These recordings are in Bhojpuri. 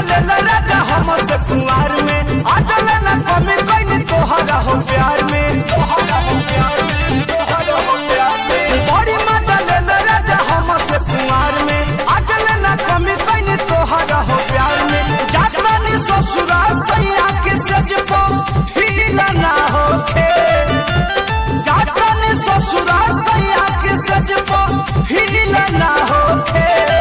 लेल राजा हम से कुंवार में आजल न कमी कहीं तोहरा हो प्यार में तोहरा हो प्यार में तोहरा हो प्यार में बड़ी माता लेल राजा हम से कुंवार में आजल न कमी कहीं तोहरा हो प्यार में जातरानी ससुराल सैया के सज पो हीला ना होखे जातरानी ससुराल सैया के सज पो हीला ना होखे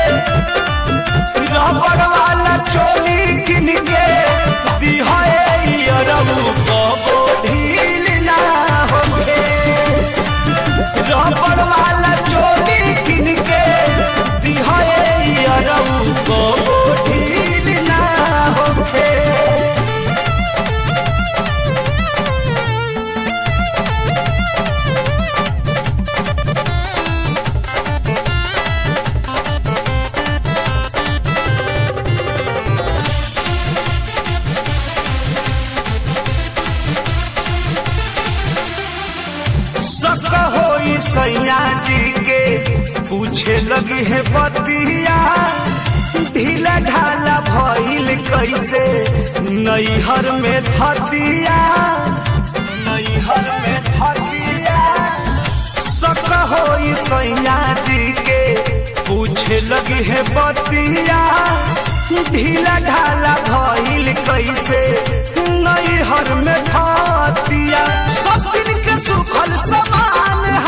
रबड़ वाला चोली किन के दिहाए अरबू कबो ढील ना होखे रबड़ वाला चोली किन के दिहाए अरबू कबो ढील ना होखे सक होई सैया जी के पूछे लगी है बतिया ढीला ढाला भइल कैसे नैहर में थतिया नैहर में थतिया सक होई सैया जी के पूछे लगी है बतिया ढीला ढाला भइल कैसे नैहर में थतिया सब दिन के सुखल समान